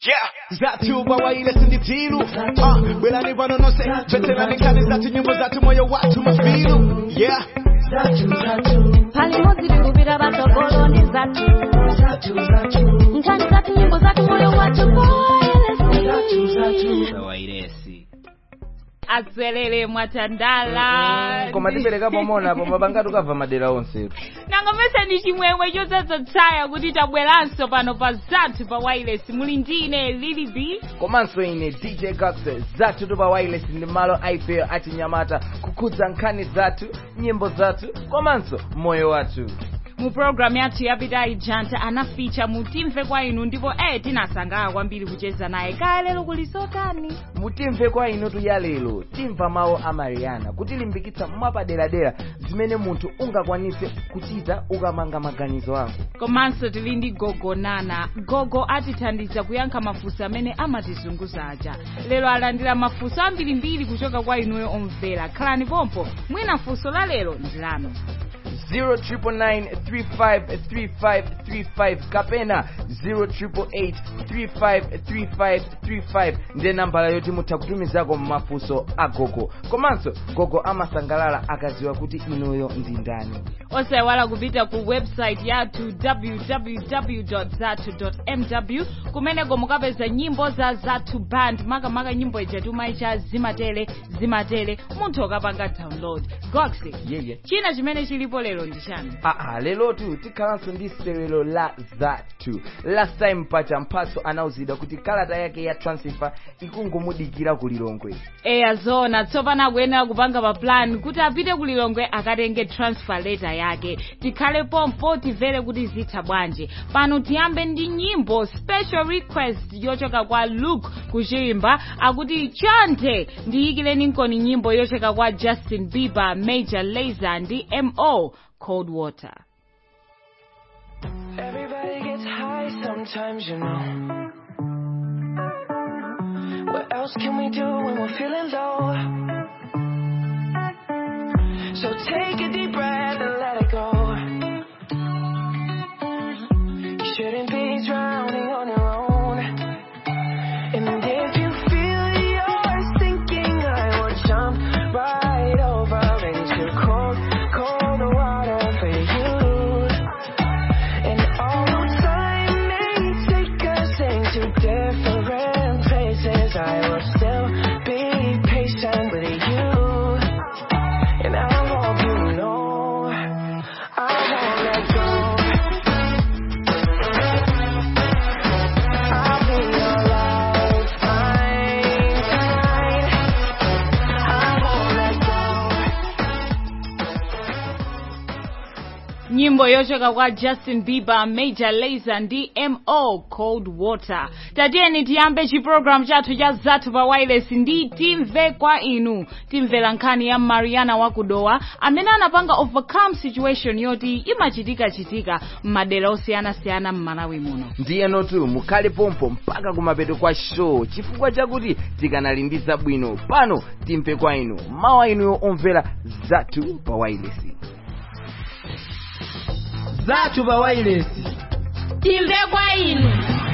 Yeah, zatu bawaile sinditilu uh, bwelani pano nonse veterani nkani zatu nyimbo zatu moyo watu mafilu yeah pali modzi tikupita patsogoloni zathu nkhani zathu nyimbo zathu moyo wathu poelesi zawairesi aswelele mwatandala koma tiperekapo monapo mapangati ukabva madera onse nangomese ndi chimwemwe chodzazotsaya kuti tabweranso pano pa zathu pa wireless muli ndine lili b komanso ine dj gax zathu tu pa wireless ndi malo aifeyo achinyamata kukhudza nkhani zathu nyimbo zathu komanso moyo wathu mu programu yathu yapita ijanta anaficha mutimve kwa inu ndipo eh tinasangalala kwambiri kucheza naye kaya lero kulisotani mutimve kwa inutu ya lero timva mawu a mariana kutilimbikitsa mwapaderadera zimene munthu ungakwanitse kuchita ukamanga maganizo ako komanso tili ndi gogo nana gogo atithandiza kuyankha mafunso amene amatizunguza aja lero alandira mafunso ambirimbiri kuchoka kwa inuyo omvera khalani pompo mwina funso la lero ndi lanu 0999353535 kapena 0888353535 ndiye nambala yoti mutha kutumizako mafunso a gogo komanso gogo amasangalala akaziwa kuti inuyo ndi ndani osayiwala kupita ku website yathu www zatu mw kumeneko mukapeza nyimbo za zathu band makamaka nyimbo ija timayicha zimatele zimatele munthu ukapanga download goxi yeye china chimene chilipo lero ndi chani aa lelotu tikhalanso ndi sewelo la zathu last time pacha mphatso anauzidwa kuti kalata yake ya transfer ikungomudikira ku lilongwe eya zona tsopano akuyenera kupanga pa plan kuti apite ku lilongwe akatenge transfer letter yake tikhale pompo timvere kuti zitha bwanji pano tiyambe ndi nyimbo special request yochoka kwa luke kuchimba akuti chonde ndiyikireni nkoni nyimbo yochoka kwa justin bieber major lazer ndi mo cold water Everybody gets high sometimes, you know. What else can we do when we're feeling low? So take a deep breath and let it go. You shouldn't be drowning on your own. And if you feel you're sinking, I will jump right over into cold, cold water for you. And although time may take us into different places, I will still be patient with you. And I hope you know I won't let go. I'll be your lifeline tonight. I won't let go. nyimbo yochoka kwa justin bieber major lazer ndi mo cold water tatiyeni tiyambe chiprogramu chathu cha zathu pa wireless ndi timve kwa inu timvera nkhani ya mariana wakudowa amene anapanga overcome situation yoti imachitika-chitika m'madera osiyanasiyana m'malawi muno ndiyenotu mukhale pompo mpaka kumapeto kwa show chifukwa chakuti tikanali zabwino pano timve kwa inu mawu inuyo omvera zathu pa wailesi zathu pa wailesi timve kwa inu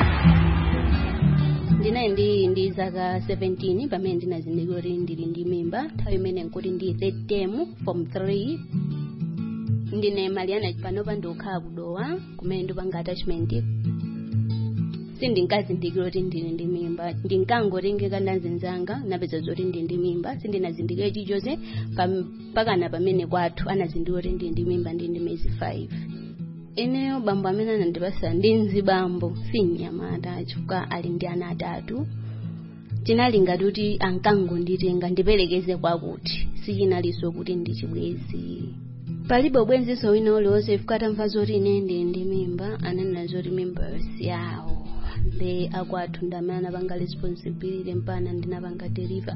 ndinayi ndi ndi zaka 17 pamene ndinazindikira kuti ndili ndi mimba nthawi imene nkuti ndi third term form 3 ndine mariana panopa ndikukhala kudowa kumene ndipanga attachment sindinkazindikira kuti ndili ndi mimba ndinkangotengeka ndazinzanga napeza zoti ndili ndi mimba sindinazindikire chilichonse pam- pakana pamene kwathu anazindikira kuti ndili ndi mimba ndili ndi miyezi 5 ineyo bambo amene anandipasa ndi mzibambo si mnyamata chifukwa ali ndi ana atatu chinali ngati kuti ankangonditenga ndiperekeze kwakuti sichinalinso kuti ndichibwezi palibe ubwenziso wina uliwonse chifukwa atamva zoti ine ndili ndi mimba ananena zoti mimba yawo the akwathu ndamene anapanga responsibility mpana ndinapanga deliver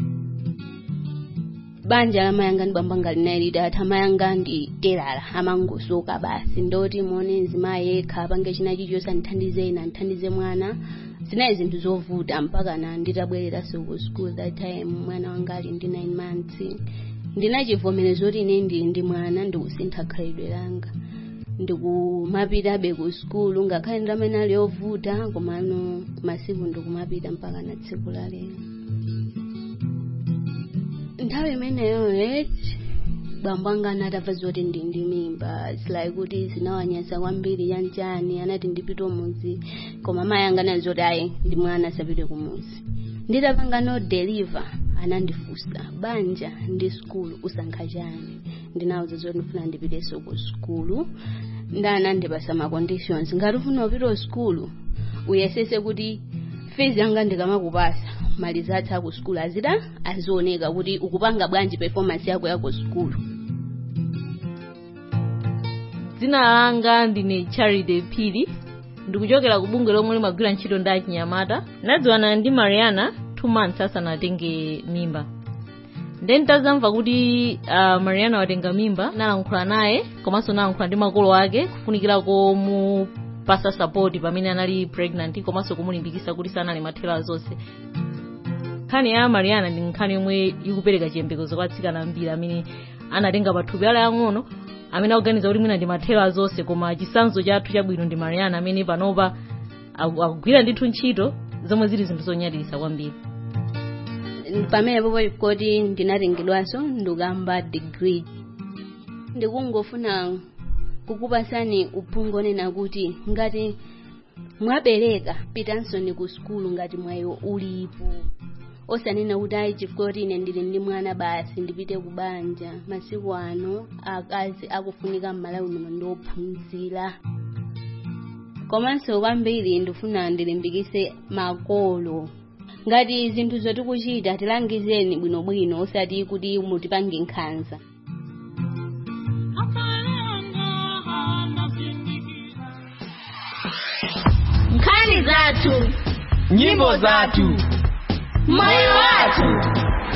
banja la mayanga ndi bamba ngalinalidi ati amayanga ndi terala amangosoka basi ndoti muone mzimayi yekha apange china chilichonse andithandize ina andithandize mwana zinali zinthu zovuta mpaka na nditabwereranso ku school that time mwana wanga ali ndi 9 months ndinachivomerezo kuti ine ndili ndi mwana ndikusintha khalidwe langa ndikumapitabe ku skulu ngakhale ndamene ali ovuta komano masiku ndikumapita mpaka na tsiku la lero nthawi imeneyo eti bambo anga anatamva zoti ndi ndi mimba its like kuti zinawanyasa kwambiri chanchani anati ndipite kumuzi koma mayi anga anati zoti ayi ndi mwana asapite kumuzi nditapanga no deliver anandifunsa banja ndi skulu usankha chani ndinawuza zoti ndifuna ndipiteso ku skulu ndanandipasa ma conditions ngati ufuna upita skulu uyesese kuti fees yanga ndikamakupasa mali zathu aku skulu azida azioneka kuti ukupanga bwanji performance yako yako skulu dzina langa ndine charity phiri ndikuchokera ku bungwe lomwe limagwira ntchito ndi achinyamata ndadziwana ndi mariana two months asanatenge mimba then nditazamva kuti uh, mariana watenga mimba nalankhula naye komanso nalankhula ndi makolo ake kufunikira komupasa support pamene anali pregnant komanso kumulimbikitsa kuti sanali mathero zonse nkhani ya mariana ndi nkhani yomwe ikupereka chiyembekezo kwa atsikana ambiri amene anatenga pathupi ala yang'ono amene akuganiza kuti mwina ndi mathero zonse koma chitsanzo chathu chabwino ndi mariana amene panopa aku- akugwira ndithu ntchito zomwe zili zinthu zonyadilitsa kwambiri pamenepo kuti ndinatengedwanso ndikamba degree ndikungofuna kukupasani uphungu onena kuti ngati mwabereka pitansoni ku skulu ngati mwayo ulipo osanena kuti ayi chifukwa kuti ine ndili ndi mwana basi ndipite ku banja masiku ano akazi akufunika m'malawi muno ndiophunzira komanso kwambiri ndifuna ndilimbikise makolo ngati zinthu zotikuchita tilangizeni bwinobwino osati kuti mutipange nkhanza nkhani zathu nyimbo zathu moyo wathu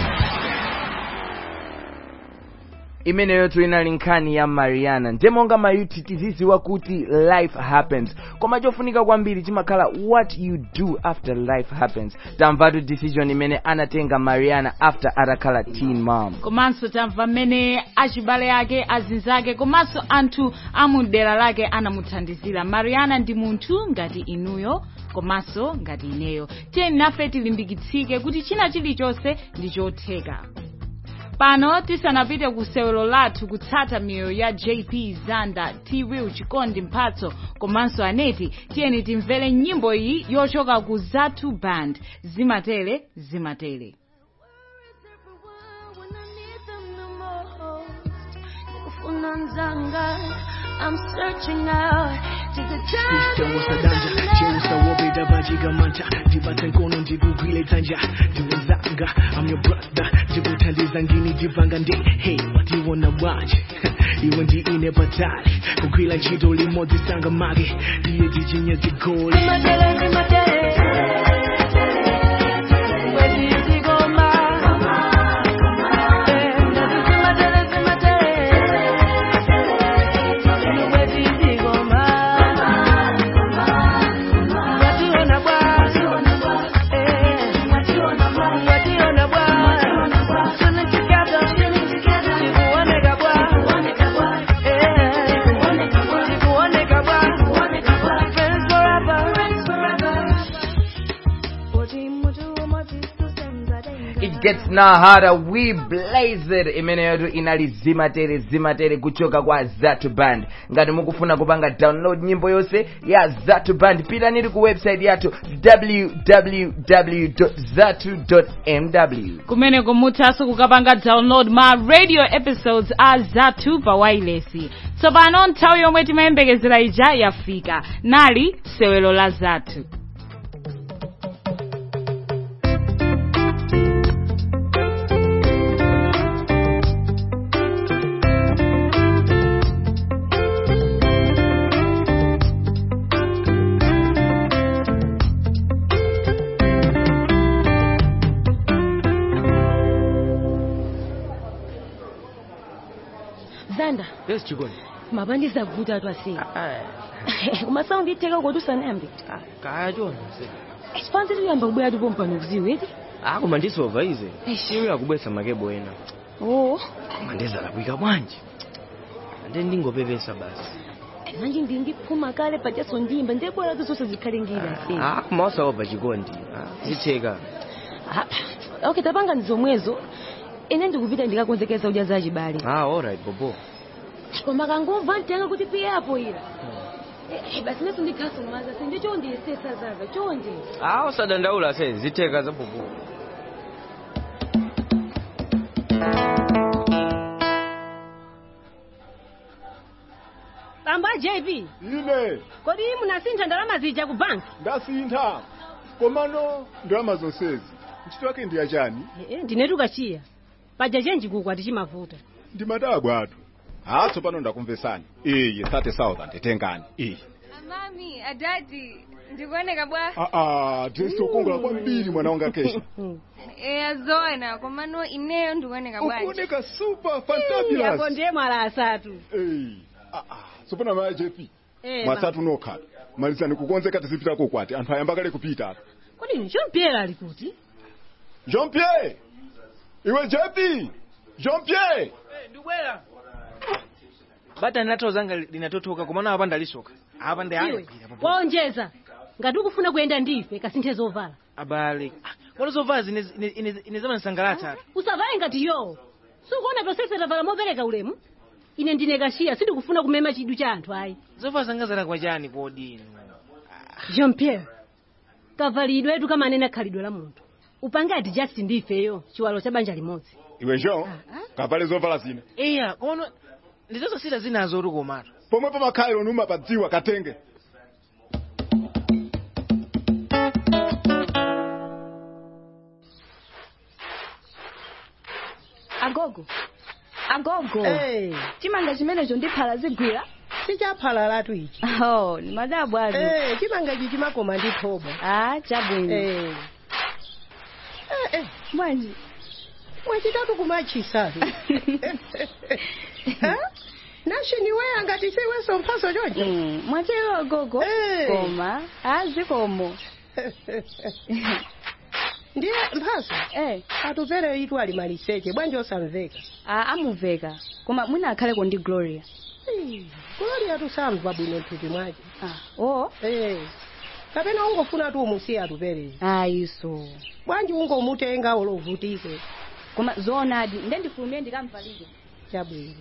imeneyo inali nkhani ya mariana ndemonga mayuti tiziziwa kuti life happens koma chofunika kwambiri chimakhala what you do after life happens tamvatu decision imene anatenga mariana after atakhala teen mom komanso tamva mmene achibale ake azinzake komanso anthu amudera lake anamuthandizira mariana ndi munthu ngati inuyo komanso ngati ineyo tiyeni nafe tilimbikitsike kuti china chilichonse ndi chotheka pano tisanapite ku sewelo lathu kutsata miyoyo ya jp zanda twill chikondi mphatso komanso aneti tiyeni timvere nyimbo iyi yochoka ku zatu band zimatere zimatere I'm searching out to the Cheusa danja, cheusa wobe dabajiga manja Dibata nkono ndikugwile tanja Ndiwezanga, I'm your brother Ndikuthandiza ngini divanga ndi Hey, what you wanna watch? Iwe ndi ine patali Kugwila ntchito limodzi sanga mage Ndiye ndichinye zigoli it gets now harder we blaze it imeneyotu inali zimatere zimatere kuchoka kwa zatu band ngati mukufuna kupanga download nyimbo yonse ya zatu band pitaniri ku website yathu www zatu mw kumeneko muthanso kukapanga download ma radio episodes a zathu pa wailesi tsopano nthawi yomwe timayembekezera ija yafika nali sewelo la zathu zanda yes chikondi mabandiza kuvuta atu asiya umasaundi itheka kuti usanayambe kaya chona sifanzi tiyamba kubwera tipo mpano kuziwe eti akoma ndisova ize Eish. iwe akubwesa makebo ena oo koma ndezalakwika bwanji ande ndingopepesa basi manje ndingiphuma kale pachaso ndimba ndebwera zonse zikhalengira se Ah, koma osaopa chikondi Ah, zitheka Ah, okay tapanga ndizomwezo ine ndikupita ndikakonzekeza udya za chibale ah alright bobo koma kangomva ntiyanga kuti piyapo ira Eh, basi neso ndikhasomaza se ndicho ndiyesesa zaza chonde ah usadandaula se zitheka za bobo bamba jp ine kodi munasintha ndalama zija ku banki ndasintha komano ndalama zonsezi ntchito yake ndi yachani Eh, ndinetu kachiya paja chenji kuku atichimavuta ndimadabwa atu ha tsopano ndakumvesani iyi 30000 tengani iyi Mami, adadi, ndikuoneka bwa. aa tisokongola kwambiri mwana wanga kesha Eh, azoona, komano ineyo ndikuoneka bwa. ukuoneka super yapo fantabulous ndiye mwala asatu Ei, aa tsopano maya jepi Eh, mwasatu nokhala malizani kukonzeka tizipitako kwati anthu ayamba kale kupita atu kodi nchompyera ali kuti jean pierre iwe jepi jean pierre ndibwera bata ndinathawu zanga linatothoka komano apa ndalisoka apa ndi iwe waonjeza ngati ukufuna kuyenda ndife kasinthe zovala abale kono zovala zine ine zamanisangalatsa usavale ngati yo sukuona tosese tavala mopereka ulemu ine ndine kashiya sindikufuna kumema chidu cha anthu ayi zovala zanga zalakwa chani kodi inu jean pierre kavalidwe etu kamanena khalidwe la munthu upange ati just ndifeyo chiwalo cha banja limodzi iwe jean kavale zovala zina iya kono ndizozasita zinazo uri komatu pomwe pamakhaliro numa padziwa katenge agogo agogo Hey. chimanga chimenecho ndiphala zigwira sichaphalalatu ichi oh ni madabwa azo Eh, chimanga ichi chimakoma ndi thobo ah chabwino Eh. Eh, eh, bwanji mwachitatu kumachisa nashini weya ngati siweso mphaso choncho Mm, mwatero agogo Eh. koma azikomo ndiye mphaso eh atupere itu ali maliseche bwanji osamveka ah amuveka koma mwina akhaleko ndi gloria gloria tusamva bwino mthupi mwache ah oh Eh. kapena ungofuna tu umusiye atupere ayiso bwanji ungomutenga olovutike koma zoonadi nde ndifulumire ndikamvalike chabwino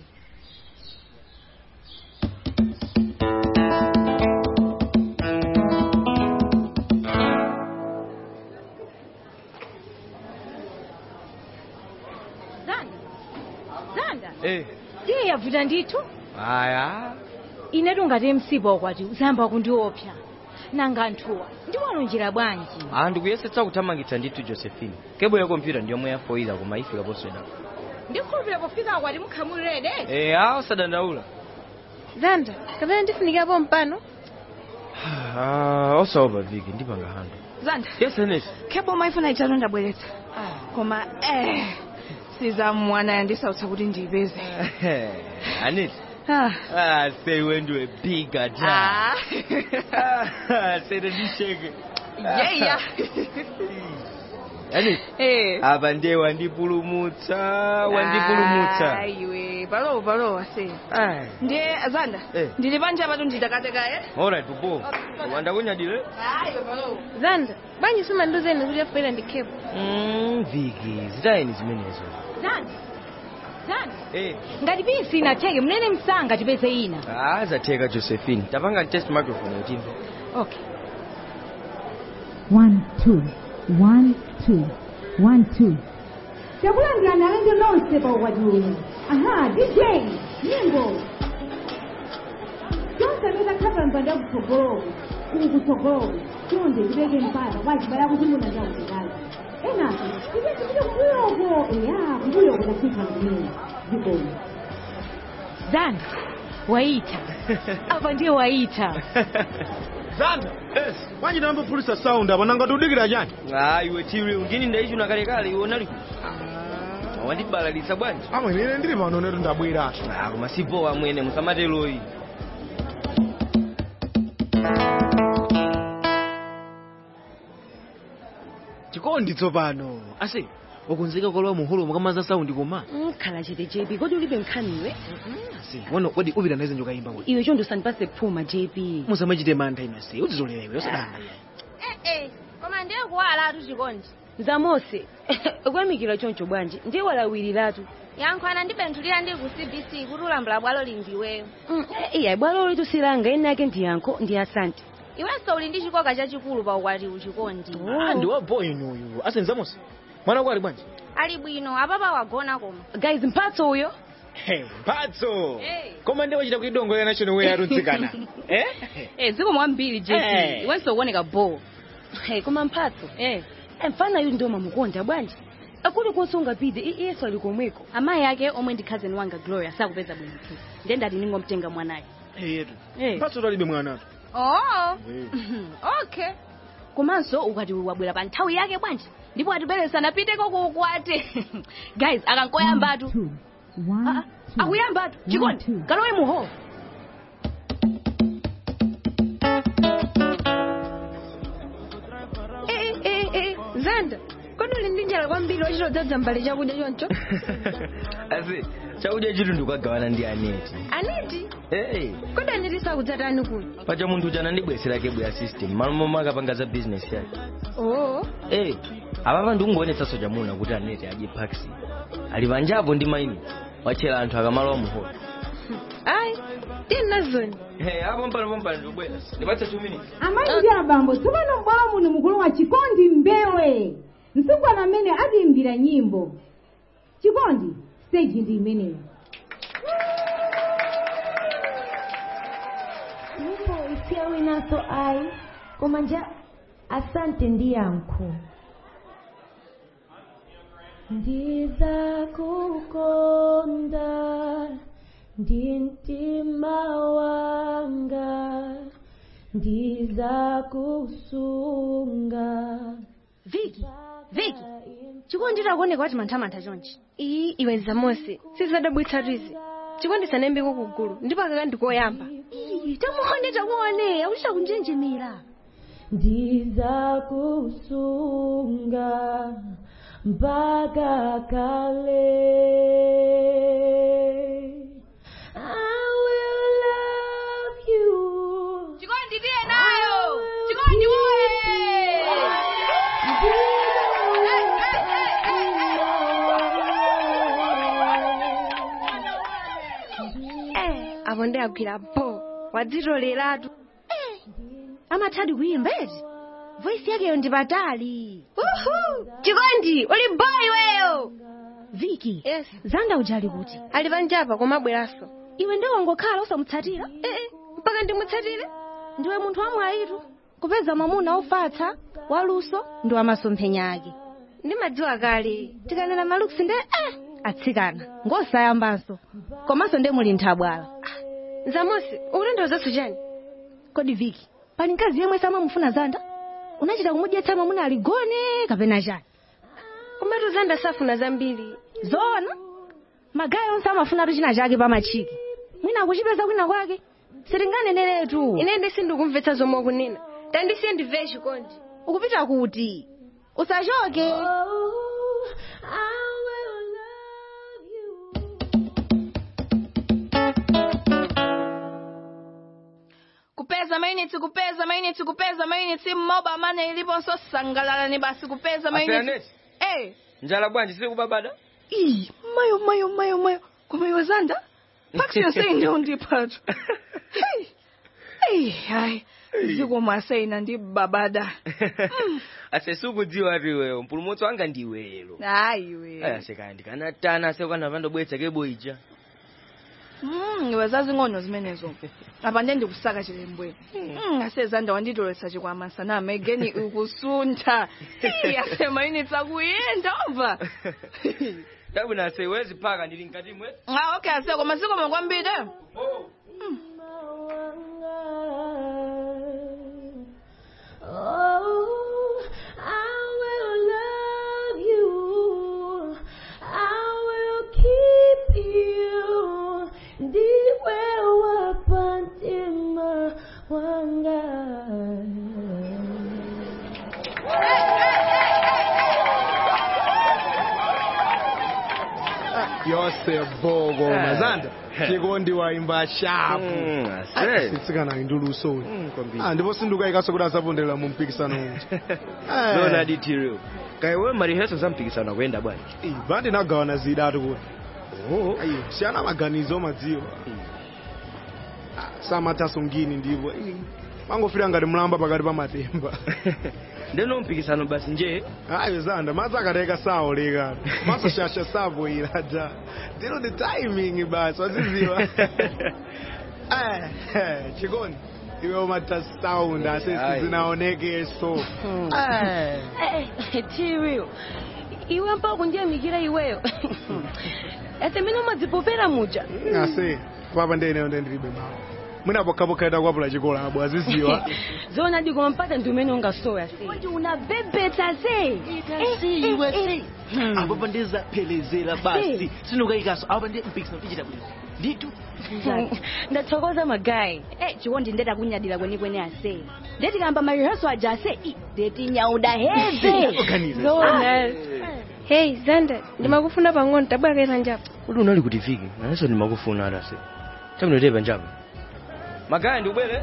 zanda zanda eh iye yavuta ndithu aya inetu ngati msipa ukwati uzayamba kundiopsa nanga anthuwa ndiwalonjera bwanji ah ndikuyesetsa kuthamangitsa ndithu josephine kebo ya kompyuta ndiyomwe yafoira koma ifika poswedako ndikhulupirira pofika akwati mukhamulirede eh ah usadandaula Zanda, kapena ndifunikapo mpano? ah osaopa viki ndipanga hando zanda yes anes khebo maifuna itatu ndabweretsa koma eh sizamwana yandisautsa kuti ndiyipeze anet Ah. ah say when do a big attack ah say the disheke yeya anet eh apa ndiye wandipulumutsa wandipulumutsa Ah, iwe palowo palowo ase Ah. ndiye zanda Eh. ndili panja patu nditakateka eh alright bubo wandakunyadile iwe palowo Zanda, bwanji sumanduzeni kuti afoira ndikhepo. mm viki zitayeni zimenezo zanda zanda eh ngati bisi inatheke mnene msanga tipeze ina ah zatheka josephine tapanga test microphone yotimve okay One, two. One, two. One, two. chakulandirani alenge lonse paukwatiuno aha dj nyimbo chonse ndikakhala mpanda kutsogolowo kuli kutsogolowo chonde ndibeke mpata kwachibala kuti muna ndakutikala enaso ipetipite kuyoko eya kuyoko tasipha kumene zikomo zanda waita apa ndiye waita zanda bwanji ndambophulisa sound apa nanga tudikira chani ah iwe tiri undini ndaichuna kalekale iwe unali wandibalalitsa bwanji amwene ine ndili pano netu ndabwera ah koma sipowa mwene musamateloyi chikondi tsopano ase wakonzeka kolowa muholo mukamaza saundi koma nkhala chete jp kodi ulibe nkhaniwe si wano kodi upita naye njoka imba kuti iwe chonde usandipase kuphuma jp musamachite mantha inasi udzizolera iwe usadanda Eh, koma ndiye kuwalatu chikondi zamose kuyamikira choncho bwanji ndiye walawiratu yankhwana ndibenthulira ndi ku cbc kuti ulambula bwalo lindiweyo iya bwalo litu silanga ena yake ndi yankho ndi asante iwenso uli ndi chikoka chachikulu pa ukwati uchikondi Ah, ndi wa boy inuyu asenzamonse mwana wako ali bwanji ali bwino apapa wagona koma guys mphatso uyo Hey, mphatso koma ndiye wachita kuidongolera national way arutsikana eh Eh, ziko mwambiri jp Eh. iwenso uoneka bo hey, koma mphatso eh. mfana yu ndiwo mamukonda bwanji akuli konse ungapite i- iyeso ali komweko amayi ake omwe ndi cousin wanga gloria sakupeza bwino tu ndiye ndati ningomtenga mwanayo yetu Eh. mphatso talibe mwanatu oh okay komanso ukati wabwera pa nthawi yake bwanji ndipo atiberesa napiteko kuukwati guys akankoyambatu Ah, ah, akuyambatu chikondi kalowe muho Eh, eh, eh, zanda kodi uli ndi njala kwambiri wachitodzaza mbale chakudya choncho asi chakudya chitu ndikagawana ndi aneti aniti hey, kodi aniti sakudzatani kuti pacha munthu uja anandibweserake bwera system malo momwe akapanga za business yake oo hey, apapa ndikungoonetsanso chamuna kuti aneti adye paksi ali panjapo ndi maini watchera anthu akamalowa muholo ayi tini nazoni hey, apo mpano pompano ndikubwera ndipatse 2 minutes amayi ndi abambo tsopano m'bwalo muno mukulowa chikondi mbewe msungwana amene atiimbira nyimbo chikondi stage ndi imeneyo nyimbo isiya winaso ayi koma nja asante ndi yankho ndizakukonda ndi mtima wanga ndizakusunga viki viki chikondi takuoneka wati manthamantha chonchi iyi iwe zamose sizadabwitsatu izi chikondi sanayambeko kugulu ndipo akaka ndikoyamba tamuone tamuone akuchita kunjenjemera ndizakusunga mpaka kale I will love you chikondi tiye nayo chikondi woye eh apo ndi agwira bo wadzitoleratu amathadi kuyimba eti voisi yakeyo ndi patali chikondi uli boy weyo viki yes. zanda uja ali kuti ali panjapa koma abweranso iwe ndi wangokhala usamutsatira ee mpaka ndimutsatire ndiwe munthu wamwayitu kupeza mwamuna ofatsa waluso ndi wamasomphenya ake ndimadziwa kale tikanena maluksi nde eh, atsikana ngosayambanso komanso nde muli nthabwala zamosi ukutanthauzaso chani kodi viki pali mkazi yemwe samamufuna zanda unachita kumudyetsa mwamuna aligone kapena chani komatu zanda safuna zambiri zoona magayi onse amafunatu china chake pamachiki mwina akuchipeza kwina kwake sitinganeneretu inende sindikumvetsa zomwe ukunena tandisiye ndimvere chikondi ukupita kuti usachoke kupeza mainitsi kupeza mainitsi kupeza mainitsi mmoba amene iliponso sangalalani basi kupeza mainitsi Aseaneti. eh njala bwanji sili kubabada ii mayo mayo mayo mayo koma iwe zanda paksi yonse ine ndipatu Hey, hayi ziko maseina ndi babada ase sukudziwa ati iweyo mpulumutsi wanga ndiwelo hayi iwe ayasekaya ndikanatana asekwana vandobwetsa kebo ija Mm, iwe zazing'ono zimenezo apa ndiye ndikusaka chilembwe Mm, ase zanda wanditoletsa chikwama sanama egeni ukusuntha Ii, ase mainitsi akuyenda omva tabwina ase iwezi phaka ndili mkati mwe ah okay ase koma zikoma kwambiri Oh, I will love you. I will keep you. Ndiwe wapantima wanga. yose boko Eh. mazanda chikondi waimba shapu Mm, ase. sitsikana induluso kwambiri. ah ndipo sindukayikaso kuti asaponderera mu mpikisano uja Eh. lona ditirio kaya we mariheso za mpikisano akuyenda bwanji bandi nagawana zidatu kuti ayi siyana maganizo madziwa samataso ngini ndipo ii, mangofira ngati mlamba pakati pa matemba ndeno mpikisano basi nje ayo zanda madzi akateka saoleka masoshasha sapoira ja ndino the timing basi waziziwa Eh, eh, chikondi iwe umata sound asesi Ayi. zinaonekeso tiriyo iwe mpaka kundiyamikira iweyo ese mene umadzipopera muja ase papa ndeneyo ndendilibe mawu mwinapokhapokheta kwapula chikola abo aziziwa zona dikoma mpata ndi umene ungasoya se kuti unabebeta se iwe apo pandizaphelezera basi sinukayikaso apo pandi mpikisano tichita kuti nditu ndathokoza magayi eh chikondi ndeta kunyadira kwenikweni ase ndeti kamba mariheso aja ase i ndeti nyauda heve Organize. zona hey zanda ndimakufuna pang'ono tabwakera njapo kuti unali kuti viki nanenso ndimakufuna atase chamunotepa njapa magaya ndikubwere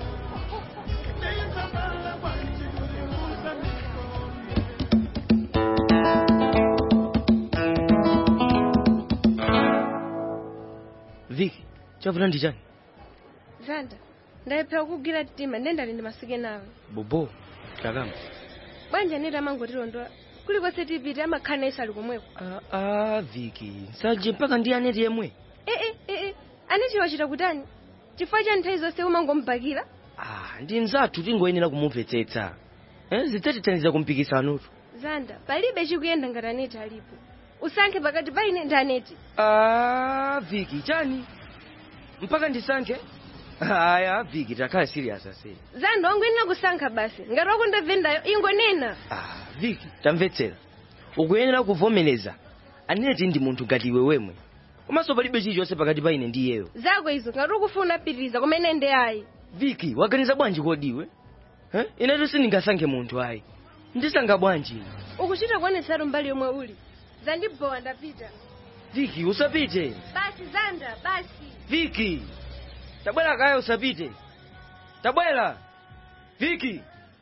viki chavuta ndi chani zanda ndayephera kugwira mtima ndendali ndimasike nawe bobo takama bwanja neti amangotilondola kulikonse tipite amakhala isu ali komweko a viki saje mpaka ndi aneti yemwe ee ee aneti wachita kutani chifukwa cha nthawi zonse umangomubakira Ah, ndi nzathu tingoyenera kumumvetsetsa eh, zidzatithandiza kumpikisanotu zanda palibe chikuyenda ngati aneti alipo usankhe pakati pa ine ndi aneti Ah, viki chani mpaka ndisankhe aya viki takhala serious ase zanda wangoyenera kusankha basi ngati wakundabvendayo ingonena viki tamvetsera ukuyenera kuvomereza aneti ndi munthu ngati iwe wemwe komanso palibe chilichonse pakati pa ine ndi iyeyo zako izo ngati ukufuna pitiriza kumene ndi ayi viki waganiza bwanji kodiwe eh? inetu sindingasankhe munthu ayi ndisankha bwanji ukuchita kuonetsatu mbali yomwe uli zandibowa ndapita viki usapite basi zanda basi viki tabwera kaya usapite tabwera viki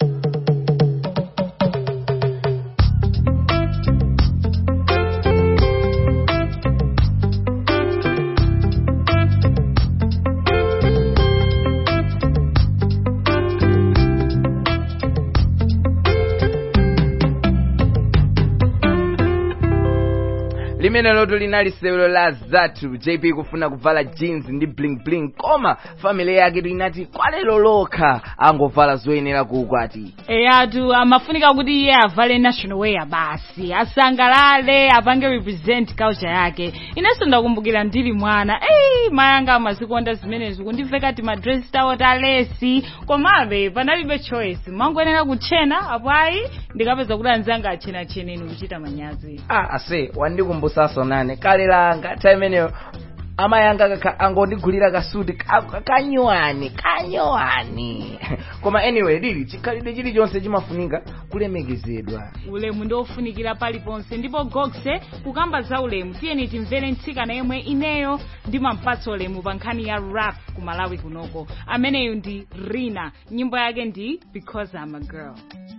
limene loto linali sewelo la zathu jp kufuna kuvala jeans ndi bling bling koma family yake inati kwalero lokha angovala zoyenera kuukwati eyatu amafunika kuti iye avale national wear basi asangalale apange represent culture yake inenso ndakumbukira ndili mwana eyi mayanga amazikonda zimenezo kundiveka ti madress tawo talesi komabe panalibe choice mangoyenera kutchena apo ayi ndikapeza kuti anzanga atchenatcheneni kuchita manyazi ah ase wandikumbusaso nane kale langa time imeneyo amayanga kaka angondigulira kasuti ka- ka- kanyuwani kanyuwani koma anyway lili chikhalidwe chilichonse chimafunika kulemekezedwa ulemu ndiofunikira paliponse ndipo gokse kukamba za ulemu tiyeni timvere mtsikana yemwe ineyo ndimampatsa ulemu pa nkhani ya rap ku malawi kunoko ameneyu ndi rina nyimbo yake ndi because i'm a girl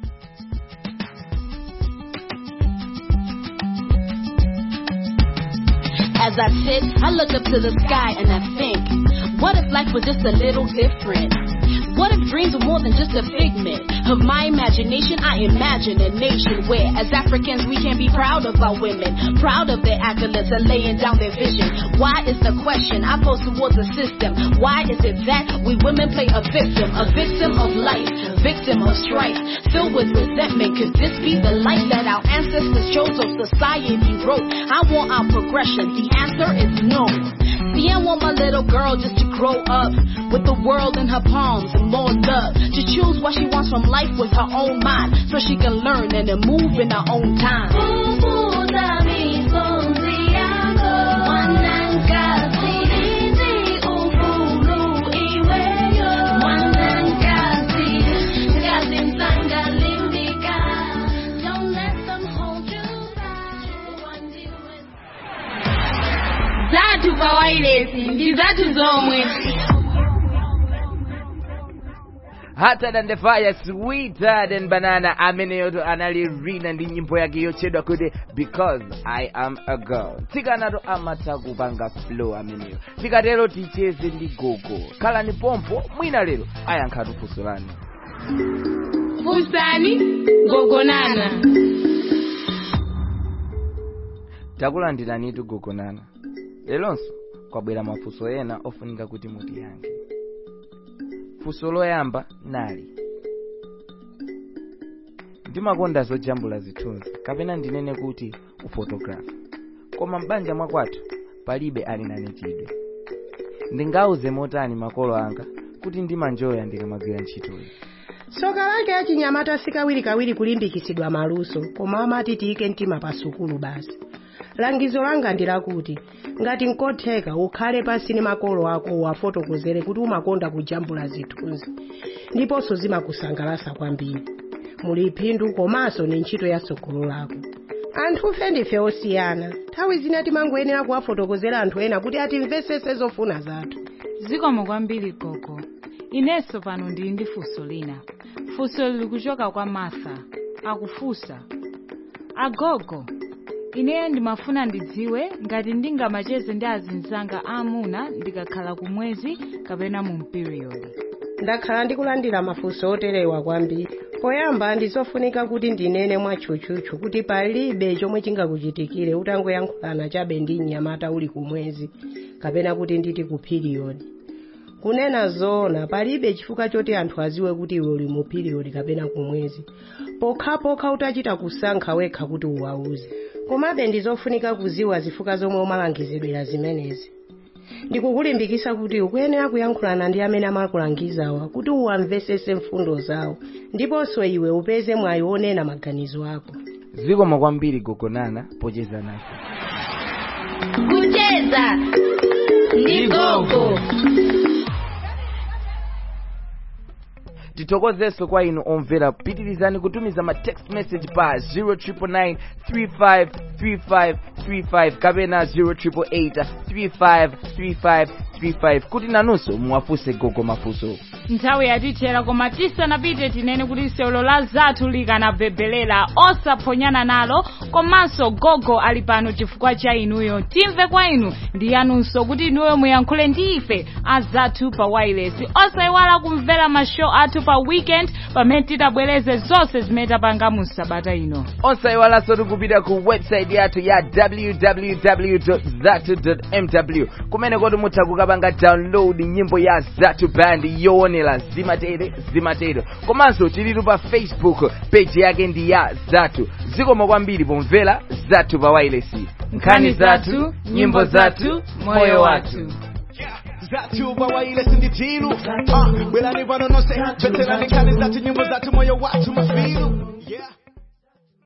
As I sit, I look up to the sky and I think, what if life was just a little different? What if dreams were more than just a figment of my imagination? I imagine a nation where, as Africans, we can be proud of our women, proud of their accolades and laying down their vision. Why is the question I pose towards the system? Why is it that we women play a victim, a victim of life, victim of strife, filled with resentment? Could this be the life that our ancestors chose or society wrote? I want our progression. The answer is no. See, I want my little girl just to grow up with the world in her palms and more love. To choose what she wants from life with her own mind so she can learn and then move in her own time. zathu pa wailesi ndi zathu zomwe hotter than the fire sweeter than banana ameneyoto analirina ndi nyimbo yake yotchedwa kuti because i am a girl tsikanato amatha kupanga flow ameneyo tikatero ticheze ndi gogo khalani pompo mwina lero ayankha funso lanu funsani gogonana takulandiranitu gogonana leronso kwabwera mafunso ena ofunika kuti mutiyankhe funso loyamba nali ndimakonda zojambula zithunzi kapena ndinene kuti ufotografa koma m'banja mwakwathu palibe ali nane chidwe ndingauze motani makolo anga kuti ndimanjoya ndikamagwira ntchitoyi soka lake achinyamata sikawirikawiri kulimbikisidwa maluso koma amati tiyike mtima pa sukulu basi langizo langa ndi lakuti ngati nkotheka ukhale pasi ndi makolo ako uwafotokozere kuti umakonda kujambula zithunzi ndiponso zimakusangalatsa kwambiri muli phindu komanso ni ntchito ya tsogolo lako anthufe ndife osiyana nthawi zina timangoyenera kuwafotokozera anthu ena kuti atimvetsetse zofuna zathu zikomo kwambiri gogo inenso pano ndili ndi funso lina funso lili kuchoka kwa martha akufunsa agogo ineyo ndimafuna ndidziwe ngati ndingamacheze ndi azinzanga aamuna ndikakhala kumwezi kapena mu period ndakhala ndikulandira mafunso oterewa kwambiri poyamba ndizofunika kuti ndinene mwatchutchutchu kuti palibe chomwe chingakuchitikire utangoyankhulana chabe ndi mnyamata uli kumwezi kapena kuti nditi ku period kunena zoona palibe chifukwa choti anthu aziwe kuti iwe uli mu period kapena kumwezi pokhapokha utachita kusankha wekha kuti uwauze komabe ndizofunika kuziwa zifukwa zomwe umalangizidwira zimenezi ndikukulimbikitsa kuti ukuyenera kuyankhulana ndi amene amakulangizawa kuti uwamvetsetse mfundo zawo ndiponso iwe upeze mwayi wonena maganizo ako zikomo kwambiri gogonana pocheza nafe kucheza ndi gogo tithokozenso kwa inu omvera pitirizani kutumiza ma text message pa 0999353535 kapena 0888353535 kuti nanunso muwafunse gogo mafunso nthawi yatithera koma tisanapite tinene kuti sewelo la zathu likanabebhelera osaphonyana nalo komanso gogo ali pano chifukwa cha inuyo timve kwa inu ndi yanunso kuti inuyo muyankhule ndi ife azathu pa wireless osayiwala kumvera mashow athu pa weekend pamene titabwereze zonse zimene tapanga mu sabata ino osayiwalanso tikupita ku website yathu ya www zatu mw kumene koti mutha kukapanga download nyimbo ya zatu band yoonera zimatere zimatere komanso tilitu pa facebook page yake ndi ya zatu zikomo kwambiri pomvera zatu pa wireless nkhani zathu nyimbo zathu moyo wathu zathu pa wireless ndi tilu uh, bwerani pano nonse mvetserani nkhani zathu nyimbo zathu moyo wathu mafilu yeah